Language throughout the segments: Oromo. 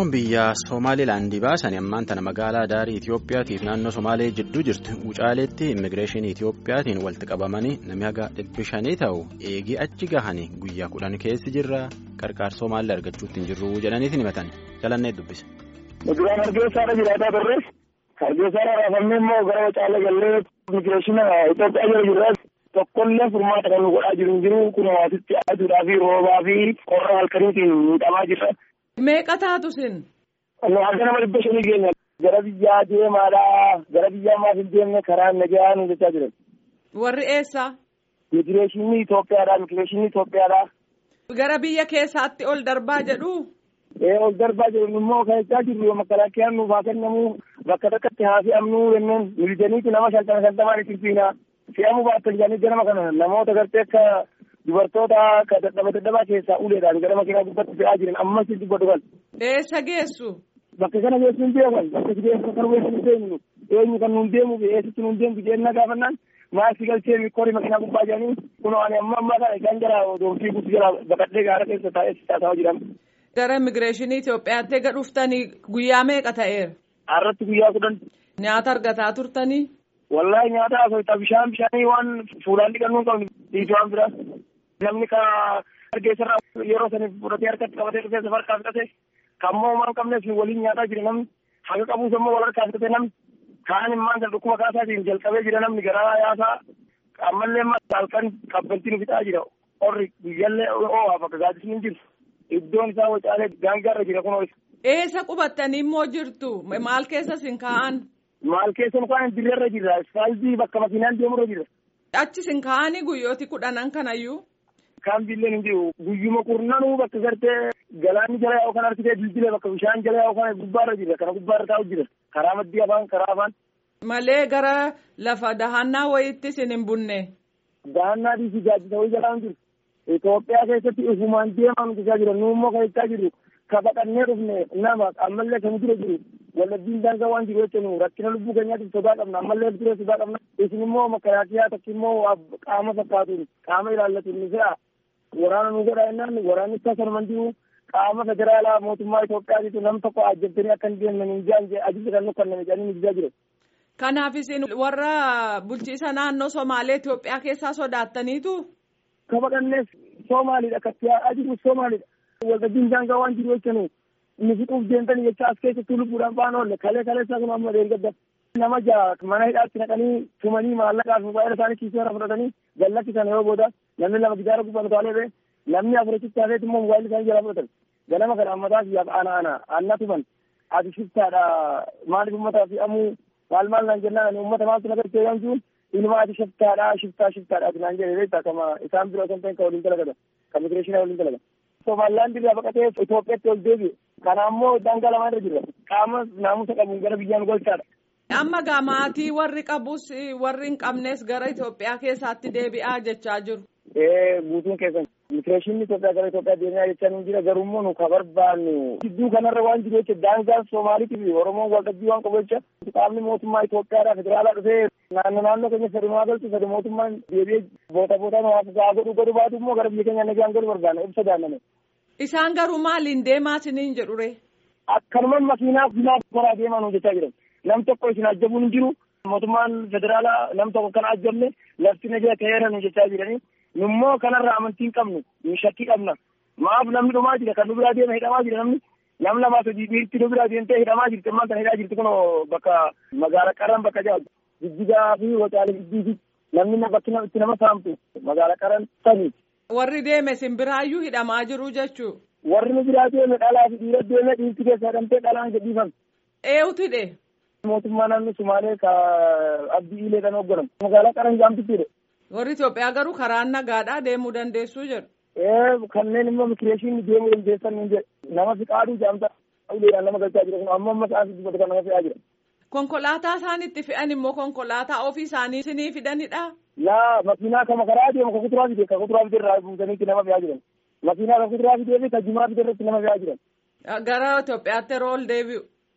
Oromoon biyya Somaalilaandii baasan ammaan tana magaalaa daarii Itoophiyaatiif naannoo Somaalee jidduu jirtu Wucaaleetti immigireeshinii Itoophiyaatiin walitti qabamanii namni haga dhibbi shanii ta'u eegii achi gahanii guyyaa kudhan keessi jirra qarqaar Somaalii argachuutti hin jirru jedhaniitiin himatan jalannee dubbise. Duraan Hargeysaadha jiraataa turre Hargeysaadha raafamne immoo gara Wucaalee gallee immigireeshina Itoophiyaa jala jirra tokkollee furmaata kan nu godhaa jiru hin jiru kun hawaasitti aduudhaa fi roobaa fi qorra halkaniitiin miidhamaa jirra. Meeqa taatu sin? Hanga nama dhibba shanii keenya gara biyyaa deemaadha gara biyyaa maaf hin deemne karaa nagaa nu jechaa jiran. Warri eessa? Immigireeshinii Itoophiyaadha immigireeshinii Itoophiyaadha. Gara biyya keessaatti ol darbaa jedhu? Ee ol darbaa jedhu immoo kan jechaa jirru makalaakiyaan nuuf haa kennamu bakka takkatti haa fe'amnu jenneen miljaniiti nama shantama shantamaan itti fiina fe'amuu baattan jedhanii ganama kana namoota gartee akka dubartoota akka dadhaba dadhabaa keessaa uleedhaan gara makiinaa gubbatti fe'aa jiran ammas dubbatu kan. Eessa geessu? Bakka kana geessu hin beekan bakka geessu kan weessu hin deemnu eenyu kan nuun deemu eessitti nuun deemtu jennaa gaafannaan maasii galchee mikkorii makiinaa gubbaa jedhanii kunoo ani amma ammaa kana isaan jala doonfii guutuu jala baqadhee gaara keessa taa'ee taa'aa jiran. Gara immigireeshinii Itoophiyaatti ega dhuftanii guyyaa meeqa ta'eera? Har'atti guyyaa kudhan. Nyaata argataa turtanii? Wallahi nyaata asoota bishaan bishaanii waan fuulaan dhiqannuu hin qabne dhiisu waan biraa. Namni ka Hargeysarraa yeroo saniif fudhatee harkatti qabatee dhufee safarkaa fudhate kan moo waan qabneef waliin nyaataa jira namni haga qabuus immoo wal harkaa fudhate namni kaan immaan kan dhukkuma kaasaatiin jalqabee jira namni garaa yaasaa ammallee halkan kabbaltiin fixaa jira qorri guyyaallee oo'aa bakka gaaddisni hin jirtu. Iddoon isaa wacaalee daangaarra jira kunoo isa. Eessa qubattanii immoo jirtu? Maal keessa sin kaa'an? Maal keessa mukaan dirreerra jirra. Isfaaltii bakka makiinaan deemurra jirra. Achi sin kaa'anii guyyooti kudhanan kanayyuu? Kaan billeen hin jiru. Guyyuma kurnanuu bakka gartee galaanni jala yaa'u kan argitee bilbilee bakka bishaan jala yaa'u kana gubbaarra jirra. Kana gubbaarra taa'u jira. Karaa maddii afaan karaa afaan. Malee gara lafa dahannaa wayiitti sin hin bunne? Dahannaa dhiisii gaaddisa wayii jalaa hin jiru. Itoophiyaa keessatti ufumaan deemaa nuti isaa jiran nuummoo kan jechaa jiru ka baqannee dhufne nama ammallee kan dura jiru wallabbiin daangaa waan jiru jechuun rakkina lubbuu keenyaatiif sodaa qabna ammallee ture sodaa qabna isin immoo makalaakiyaa takka immoo qaama fakkaatuun qaama ilaallatuun ni fe'a waraana nu godha jennaan waraanni isaa sanuman jiru qaama federaalaa mootummaa Itoophiyaatiitu nam tokko ajjabtanii akka hin deemne hin jaan ajibsa kan nu kanname jedhanii nu jijaa jiru. Kanaaf isin warra bulchiisa naannoo Somaalee Itoophiyaa keessaa sodaattaniitu? Ka baqannees Soomaalidha katti ajiru Soomaalidha. Waltajjiin daangaa waan jiru jechuun nu fixuuf deemtanii jecha as keessatti lubbuudhaan baan oolle kalee kalee isaa kun amma deeggadda. Nama ja'a mana hidhaatti naqanii tumanii maallaqaa fi baay'ina isaanii kiisee irra fudhatanii gallakkisan yoo booda namni lama gidaara gubbaan utaalee bee namni afurichitti hafeet immoo mobaayilii isaanii jala fudhatan. Ganama kana ammataa fi ana ana anna tuman ati shiftaadha maaliif ummata fi amuu maal maal naan jennaan ani ummata maaltu na gartee yoo jiru ilma ati shiftaadha shiftaa shiftaadha ati naan jedhe beektaa kama isaan biroo kan ta'e ka waliin dalagata ka migireeshinaa waliin dalaga. Somaalilaandi irraa baqatee Itoophiyaatti ol deebi'e. Kana immoo daangaa lamaan irra jirra. Qaama naamusa qabuun gara biyyaan golchaadha. Amma gaa maatii warri qabus warri hin qabnes gara Itoophiyaa keessaatti deebi'aa jechaa jiru. Ee guutuun keessan migireeshinni Itoophiyaa gara Itoophiyaa deemaa jechaa hin jira garuu immoo nu ka barbaannu. Gidduu kanarra waan jiru jecha daangaan Somaaliitii fi Oromoon waltajjii waan qabu jecha qaamni mootummaa Itoophiyaadhaa federaalaa dhufee naannoo naannoo keenya sadi maa galchu sadi mootummaan deebi'ee boota bootaan waaf gaa godhu godhu baatu immoo gara biyya keenya nagaan godhu barbaanna ibsa daanname. Isaan garuu maaliin deemaa isiniin jedhure? Akkanumaan makiinaa finaa karaa deemaa nu jechaa jiran. Nam tokko isin ajjabuun hin jiru. Mootummaan federaalaa nam tokko kan ajjabne lafti nagaa ta'eera nu jechaa jiranii. Nummoo kanarraa amantii hin qabnu. Nu shakkii qabna. Maaf namni dhumaa jira kan nu biraa deema hidhamaa jira namni. Nam lamaa sadii dhiirti nu biraa deemtee hidhamaa jirti. Ammaan kana hidhaa jirti kun bakka magaalaa qaran bakka jaal. Jijjigaa fi wacaalee jiddiiti. Namni bakki itti nama saamtu magaalaa qaran sanii. Warri deeme simbiraayyuu hidhamaa jiru jechuu. Warri nu biraa deeme dhalaa fi dhiira deeme dhiirti keessa hidhamtee dhalaan gadhiifamte. Eewuti dhe. Mootummaa naannoo Sumaalee ka abdii ilee kan hoogganan. Magaalaa qaran jaamtitti dhe. Warri Itoophiyaa garuu karaa nagaadhaa deemuu dandeessuu jedhu. Ee kanneen immoo migireeshinii deemuu dandeessan hin jedhe. Nama fiqaaduu jaamta uleedhaan nama galchaa jira kun amma amma isaan dubbatu kan nama fe'aa jira. Konkolaataa isaan itti fe'an immoo konkolaataa ofii isaanii isinii fidanidha. Laa makiinaa kama karaa deemu ka kuduraa fide ka kuduraa fide irraa buusaniitti nama fe'aa jiran. Makiinaa ka kuduraa fidee fi ka jimaa fide irratti nama fe'aa jiran. Gara Itoophiyaatti yeroo ol deebi'u.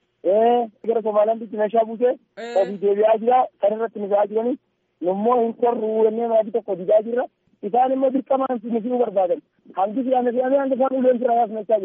Ee gara Somaaliyaatti meeshaa buusee ofii deebi'aa jira kan irratti nu fe'aa jiranii. Nummoo hin korru jennee maatii tokko didaa jirra. Isaan immoo dirqamaan nu fe'uu barbaadan. Hangi fe'ame fe'ame hanga isaan uleen sirraa yaasnachaa jiran.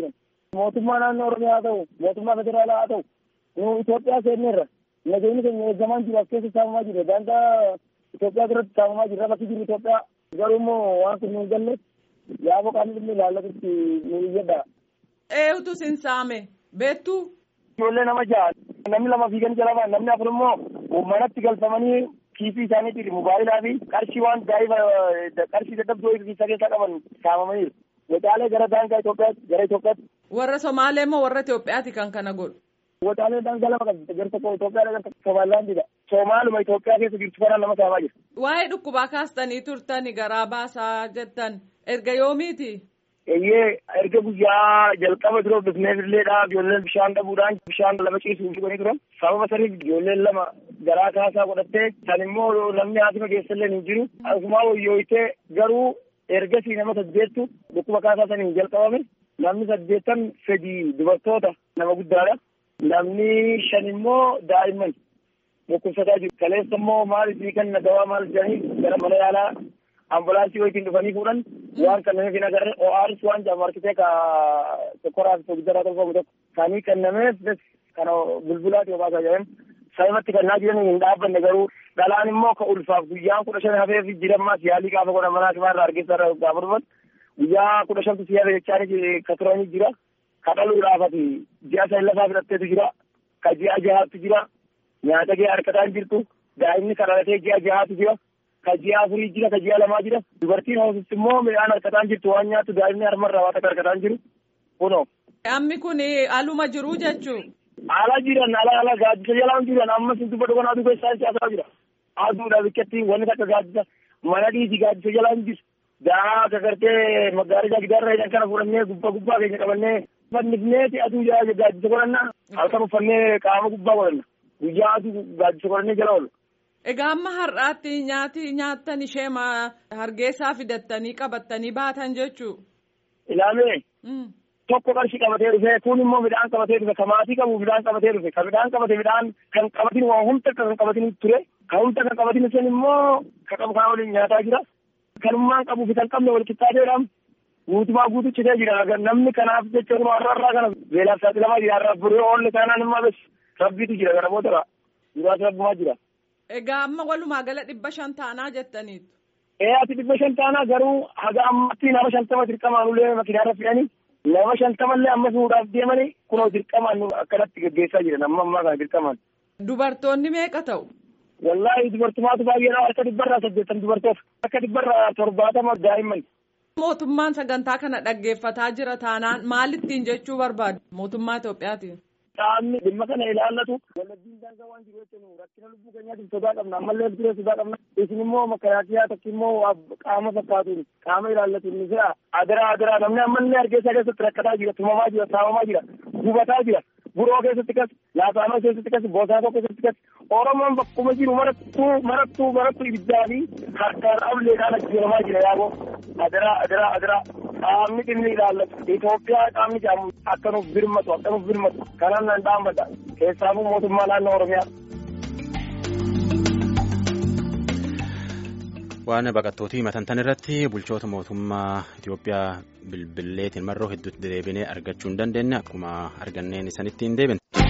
Mootummaa naannoo Oromiyaa haa ta'u, mootummaa federaalaa haa ta'u, nu Itoophiyaa seenneerra. Nageenyi keenya eeggamaa jiru as keessa saamamaa jira. Daangaa Itoophiyaa biratti saamamaa jira. Bakki jiru Itoophiyaa garuu immoo waan kun nu hin galle yaaboo qaamni dhimmi ilaallatutti nu iyyadha. Eenyutu sin saame beektu. Ijoollee nama ja'a namni lama fiiganii jala ba'an namni afur immoo manatti galfamanii kiisii isaaniitiin mobaayilaa fi qarshii waan gaa'iba qarshii dadhabdoo isa keessaa qaban saamamaniiru. Wacaalee gara daangaa Itoophiyaatti gara Itoophiyaatti. Warra Somaalee moo warra Itoophiyaati kan kana godhu? Wacaalee daangaa lama qabdi gara tokko Itoophiyaa gara tokko Somaalilaandidha. Somaaluma Itoophiyaa keessa jirtu kanaan nama saamaa jira. Waa'ee dhukkubaa kaastanii turtani garaa baasaa jettan erga yoomiiti? Eeyyee erga guyyaa jalqaba dura bifneefilleedha ijoolleen bishaan dhabuudhaan bishaan lama ciisuuf dhuganii turan sababa saniif ijoolleen lama garaa kaasaa godhattee san immoo namni haasima keessallee hin jiru asumaa wayyooyitee garuu ergasii nama saddeettu dhukkuba kaasaa saniin jalqabame namni saddeettan fedii dubartoota nama guddaadha namni shan immoo daa'imman dhukkubsataa jiru kaleessa immoo maal isinii kenna dawaa maal jedhanii gara mana yaalaa ambulaansii wayitiin dhufanii fuudhan waan kennameef hin agarre ORS waan jedhamu harkisee ka tokkoraa fi tokkicharaa tolfamu tokko kanii kennameef bes kana bulbulaati obaasaa jedhan sababatti kennaa jiran hin dhaabbanne garuu dhalaan immoo ka ulfaaf guyyaan kudha shan hafeef jirammaas yaalii gaafa godhan mana hakimaa irraa argeessaa irraa gaafa dhufan guyyaa kudha shantu si hafe jechaani ka turanii jira ka dhaluudhaafati ji'a san lafaa fudhatteetu jira ka ji'a jahaatu jira nyaata gahee harkataan jirtu daa'imni ka dhalatee ji'a jahaatu jira ka ji'a afurii jira ka ji'a lamaa jira dubartiin hoosisti immoo midhaan harkataan jirtu waan nyaattu daa'imni harmarraa waan akka harkataan jiru kunoo. Ammi kun aluma jiru jechuu. Ala jiran ala ala gaaddisa jalaan jiran ammas dubba dhugan aduu keessaa siyaasaa jira. Aduudha bikkattiin wanni takka gaaddisa mana dhiisi gaaddisa jalaan jiru. Daa gagartee magaalaa gidaarra hidhan kana fudhannee gubbaa gubbaa keenya qabannee fannifneeti aduu gaaddisa godhanna halkan uffannee qaama gubbaa godhanna. Guyyaa aduu gaaddisa godhannee jala oolu. Egaa amma har'aatti nyaati nyaattan ishee hargeessaa fidattanii qabattanii baatan jechuu. Ilaalee. Tokko qarshii qabatee dhufe kun immoo midhaan qabatee dhufe ka maatii qabu midhaan qabatee dhufe ka midhaan qabate midhaan kan qabatin waa humna kan qabatin ture ka humna kan qabatin sun immoo ka qabu kana waliin nyaataa jira. Kanummaan qabu fi kan qabne wal qixxaateedhaan guutumaa guutuchitee jira namni kanaaf jecha kun har'a har'aa kana beelaaf saaxilamaa jira har'a buree oolle taanaan immoo bes rabbiitu jira gara booda duraas rabbumaa jira. Egaa amma walumaa gala dhibba shan taanaa jettaniitu. Ee ati dhibba shan taanaa garuu haga ammatti nama shantama dirqamaan ulee makiinaarra fe'anii nama shantamallee amma fuudhaaf deemanii kunoo dirqamaan akkanatti gaggeessaa jiran amma ammaa kana dirqamaan. Dubartoonni meeqa ta'u? Wallaahi dubartumaatu baay'eedha harka dhibbarraa saddeettan dubartoota harka dhibbarraa torbaatama daa'imman. Mootummaan sagantaa kana dhaggeeffataa jira taanaan maalittiin jechuu barbaadu mootummaa Itoophiyaatiin? Qaamni dhimma kana ilaallatu walajjiin daangaa waan jiru jechuun rakkina lubbuu keenyaatiif sodaa qabna ammallee biree sodaa qabna isin immoo makaraakiyaa tokko immoo qaama fakkaatuun qaama ilaallatu ni jira adaraa adaraa namni ammallee hargeysa keessatti rakkataa jira tumamaa jira saamamaa jira gubataa jira buroo keessatti kas laafaanoo keessatti kas boosaasoo keessatti kas oromoon bakkuma jiru marattuu marattuu marattuu ibiddaa fi harkaan ableedhaan ajjeeramaa jira yaaboo adaraa adaraa adaraa qaamni dhimmi ilaallatu Itoophiyaa qaamni jedhamu akka nuuf birmatu akka nuuf birmatu kanaan nan dhaabbadha keessaafuu mootummaa naannoo Oromiyaa. Waan baqattootii matantan irratti bulchoota mootummaa Itoophiyaa bilbilleetiin marroo hedduutti deebinee argachuu hin dandeenye akkuma arganneen isanitti hin deebine.